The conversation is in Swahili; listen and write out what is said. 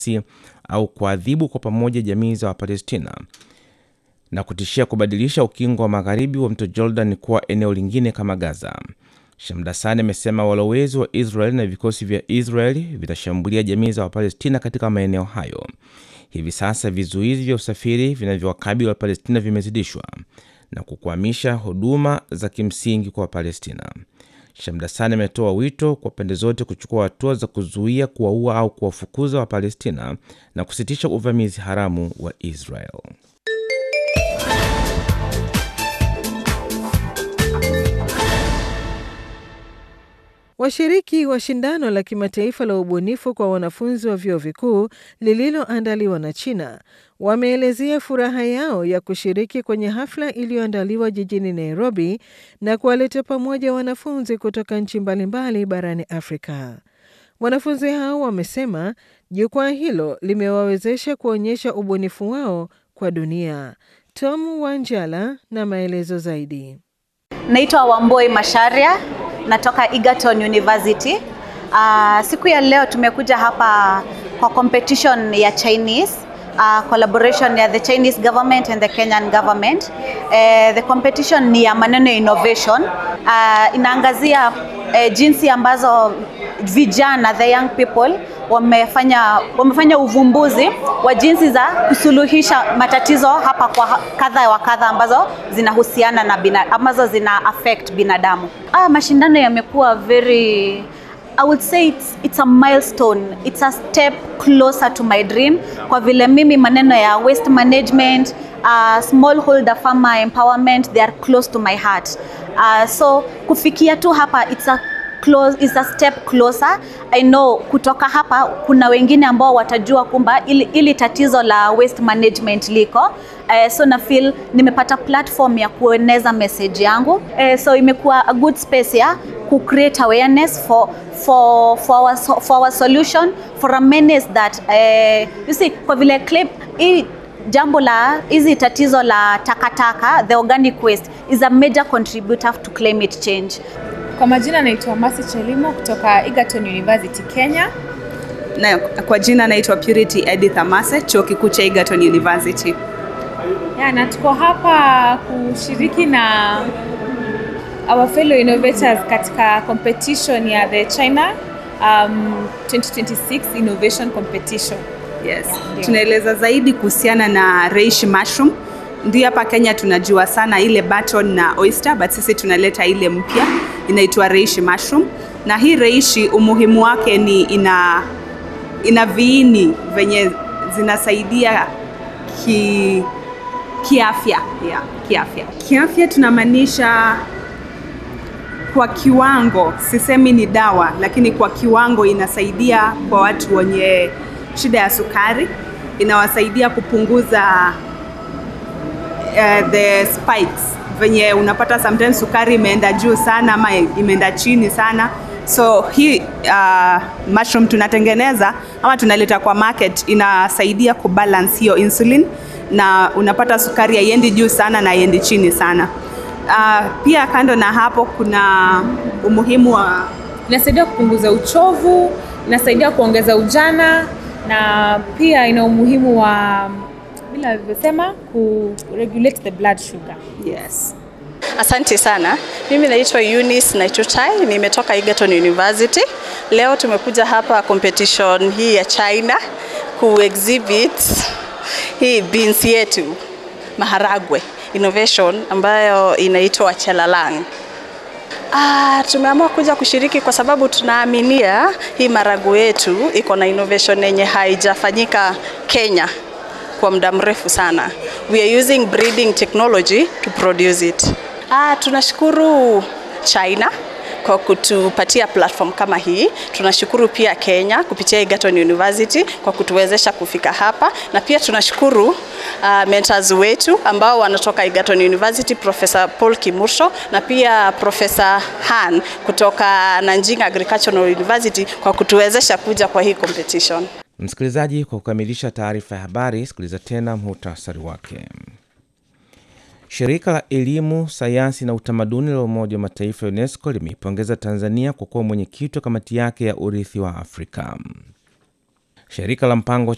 au kuadhibu kwa pamoja jamii za Wapalestina na kutishia kubadilisha ukingo wa magharibi wa mto Jordan kuwa eneo lingine kama Gaza. Shamdasani amesema walowezi wa Israeli na vikosi vya Israeli vitashambulia jamii za Wapalestina katika maeneo hayo. Hivi sasa vizuizi vya usafiri vinavyowakabili Wapalestina vimezidishwa na kukwamisha huduma za kimsingi kwa Wapalestina. Shamdasani ametoa wito kwa pande zote kuchukua hatua za kuzuia, kuwaua au kuwafukuza Wapalestina na kusitisha uvamizi haramu wa Israel. Washiriki wa shindano la kimataifa la ubunifu kwa wanafunzi wa vyuo vikuu lililoandaliwa na China wameelezea furaha yao ya kushiriki kwenye hafla iliyoandaliwa jijini Nairobi na kuwaleta pamoja wanafunzi kutoka nchi mbalimbali barani Afrika. Wanafunzi hao wamesema jukwaa hilo limewawezesha kuonyesha ubunifu wao kwa dunia. Tom Wanjala na maelezo zaidi. Naitwa Wamboi Masharia, natoka Egerton University. Uh, siku ya leo tumekuja hapa kwa competition ya Chinese uh, collaboration ya the Chinese government and the Kenyan government. Uh, the competition ni ya maneno ya innovation. Uh, inaangazia uh, jinsi ambazo vijana the young people wamefanya wamefanya uvumbuzi wa jinsi za kusuluhisha matatizo hapa kwa kadha wa kadha ambazo zinahusiana na bina, ambazo zina affect binadamu. Ah, mashindano yamekuwa very I would say it's, it's a milestone. It's a step closer to my dream kwa vile mimi maneno ya waste management, uh, smallholder farmer empowerment they are close to my heart. Uh, so kufikia tu hapa it's a close, is a step closer. I know kutoka hapa kuna wengine ambao watajua kumba ili, ili tatizo la waste management liko. Uh, so na feel nimepata platform ya kueneza message yangu. Uh, so imekuwa a good space ya ku create awareness for for for our, for our solution for a menace that uh, you see kwa vile clip hii jambo la hizi tatizo la takataka the organic waste is a major contributor to climate change. Kwa majina naitwa Masi Chelimo kutoka Egerton University Kenya. Na kwa jina naitwa Purity Edith Amase, chuo kikuu cha Egerton University. Ya, na tuko hapa kushiriki na our fellow innovators katika competition ya the China um, 2026 Innovation Competition. Yes. Tunaeleza zaidi kuhusiana na reishi mushroom. Ndio hapa Kenya tunajua sana ile button na oyster, but sisi tunaleta ile mpya inaitwa reishi mushroom. Na hii reishi umuhimu wake ni ina ina viini venye zinasaidia ki kiafya, yeah, kiafya. Kiafya tunamaanisha kwa kiwango, sisemi ni dawa, lakini kwa kiwango inasaidia kwa watu wenye shida ya sukari, inawasaidia kupunguza uh, the spikes venye unapata sometimes sukari imeenda juu sana ama imeenda chini sana so hii uh, mushroom tunatengeneza ama tunaleta kwa market inasaidia kubalance hiyo insulin na unapata sukari haiendi juu sana na haiendi chini sana uh, pia kando na hapo kuna umuhimu wa Inasaidia kupunguza uchovu, inasaidia kuongeza ujana na pia ina umuhimu wa bila alivyosema ku regulate the blood sugar. yes Asante sana. Mimi naitwa Eunice Naitutai, nimetoka Egerton University. Leo tumekuja hapa competition hii ya China ku exhibit hii beans yetu maharagwe innovation ambayo inaitwa Chelalang. Ah, tumeamua kuja kushiriki kwa sababu tunaaminia hii marago yetu iko na innovation yenye haijafanyika Kenya kwa muda mrefu sana. We are using breeding technology to produce it. Ah, tunashukuru China kwa kutupatia platform kama hii. Tunashukuru pia Kenya kupitia Egerton University kwa kutuwezesha kufika hapa, na pia tunashukuru uh, mentors wetu ambao wanatoka Egerton University, Professor Paul Kimursho na pia Professor Han kutoka Nanjing Agricultural University kwa kutuwezesha kuja kwa hii competition. Msikilizaji, kwa kukamilisha taarifa ya habari, sikiliza tena muhtasari wake. Shirika la Elimu, Sayansi na Utamaduni la Umoja wa Mataifa ya UNESCO limeipongeza Tanzania kwa kuwa mwenyekiti wa kamati yake ya urithi wa Afrika. Shirika la mpango